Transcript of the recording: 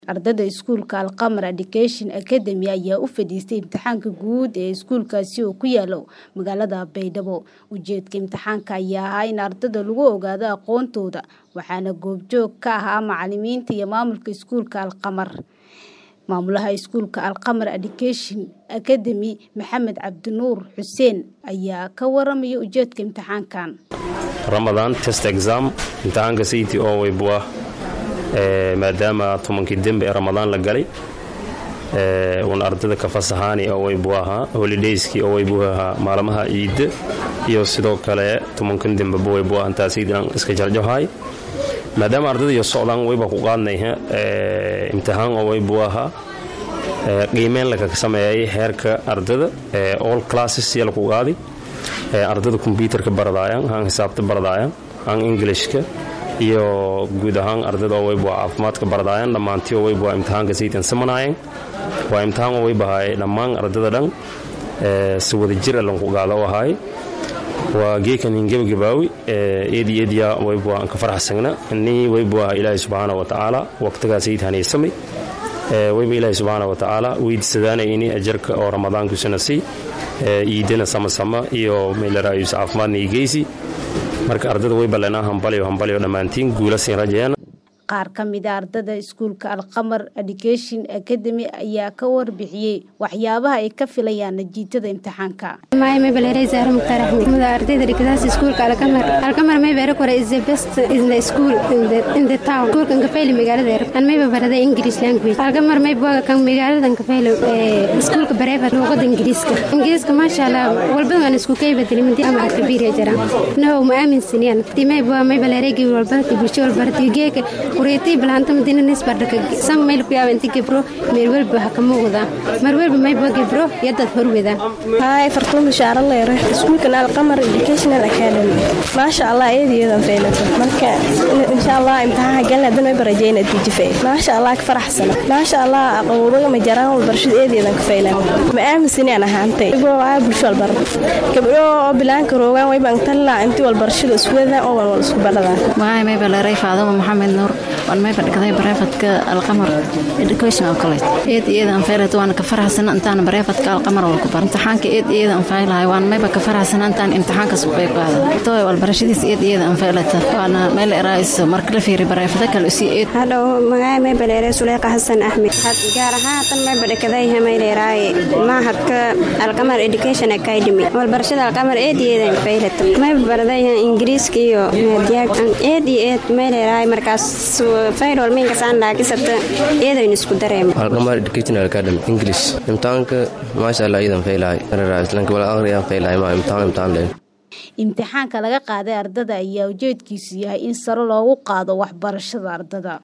Ardayda iskuulka Al-Qamar Education Academy ayaa u fadhiistay imtixaanka guud ee iskuulkaasi oo ku yaala magaalada Baydhabo. Ujeedka imtixaanka ayaa ahaa in ardayda lagu ogaado aqoontooda, waxaana goobjoog ka ahaa macalimiinta iyo maamulka iskuulka Al-Qamar. Maamulaha iskuulka Al-Qamar Education Academy Maxamed Cabdinuur Xuseen ayaa ka waramaya ujeedka imtixaankan. Ramadan test exam imtixaanka sayidkii oo weybuwa maadaama tobankii dembe ee ramadaan la galay uuna ardayda ka fasahaani oo weybu ahaa holidayskii oo weybu ahaa maalmaha ciidda iyo sidoo kale tobankan dembeba weybu ah intaa sayidnan iska jarjahay maadaama ardayda iyo socdaan weyba ku qaadnayha imtixaan oo weybu ahaa qiimeyn laka sameeyay heerka ardayda all classes yala ku qaadi ardayda kombyuutarka baradaayan aan xisaabta baradaayan aan englishka iyo guud ahaan ardayda oo weyba caafimaadka baradaayan dhammaantii oo weyba imtixaanka sayidkan samanaayeen waa imtixaan oo weyba ahaay dhammaan ardayda dhan si wada jir a lanku qaada u ahaay waa geekan hingebagabaawi eedi eediya weyba aan ka faraxsagna ni weybu ah ilaahay subxaana wa tacaala waqtigaa sayid hanaysamay weyba ilaahay subxaana wa tacaala weydiisadaana ini ajarka oo ramadaankiisuna sii iidana samasama iyo meelaraayus caafimaadna igeysi marka ardayda way baleenaa hambalyo hambalyo dhammaantiin guula siin rajayaan qaar ka mid a ardayda iskuulka Al-Qamar Education Academy ayaa ka warbixiyey waxyaabaha ay ka filayaan natiijada imtixaanka. My name is Zahra Mukhtar Ahmed. Muda ardayda dhigtaas iskuulka Al-Qamar. Al-Qamar may beero kore is the best in the school in the in the town. Iskuulka ka fayli magaalada yar. An may barada English language. Al-Qamar may buuga kan magaalada ka faylo ee iskuulka bareeba luqada Ingiriiska. Ingiriiska masha Allah walba waan isku kay bedelay mid ama kabiir jira. No ma aamin siniyaan. Timay buuga may baleeregi walba bulsho walba tigeeka kureetay bilaanta madina nisbardhaka sam mayl ku yaaba inti gebro meel walba ha ka muuqda mar walba may baa gebro yadad horweda haay fartuun bishaaro leere iskuulkan alqamar educational academy maasha allah eedayadan faylato marka insha allah imtixaanka galna hadan way barajeen natiijo fay maasha allah ka faraxsana maasha allah aqowdaga ma jaraan walbarashada eedayadan ka faylan ma aaminsani aan ahaantay ibo waa bulsho walbar gabdho oo bilaanka roogaan way baan tallaa intii walbarashada isku wadaan oo wal isku baradaan magacay may baleeray faadama maxamed nuur waan may badhigday bareefadka alqamar educational college eed iyada aan faylato waan ka faraxsana intaan bareefadka alqamar wal ku bar imtixaanka eed iyada aan faylahay waan mayba ka faraxsana intaan imtixaankaas u qayb qaada tooy walbarashadiis eed iyada aan faylata waana meel eraais marka la fiiri bareefada kale usii eed hadhow magacay may baleeray suleyqa xasan axmed gaar ahaan tan may badhikaday may leeraaye mahadka alqamar education academy walbarashada alqamar eed iyada aan faylata may baraday ingiriiska iyo maadiyaag eed iyo eed may leeraaye markaas fayrol minka saan laakisata eedaynu isku dareemo alqamar educational academy english imtixaanka maasha allah iidan faylahay islanka wala aqriyaan faylahay ma imtixaan imtixaan leen imtixaanka laga qaaday ardada ayaa ujeedkiisu yahay in sare loogu qaado waxbarashada ardada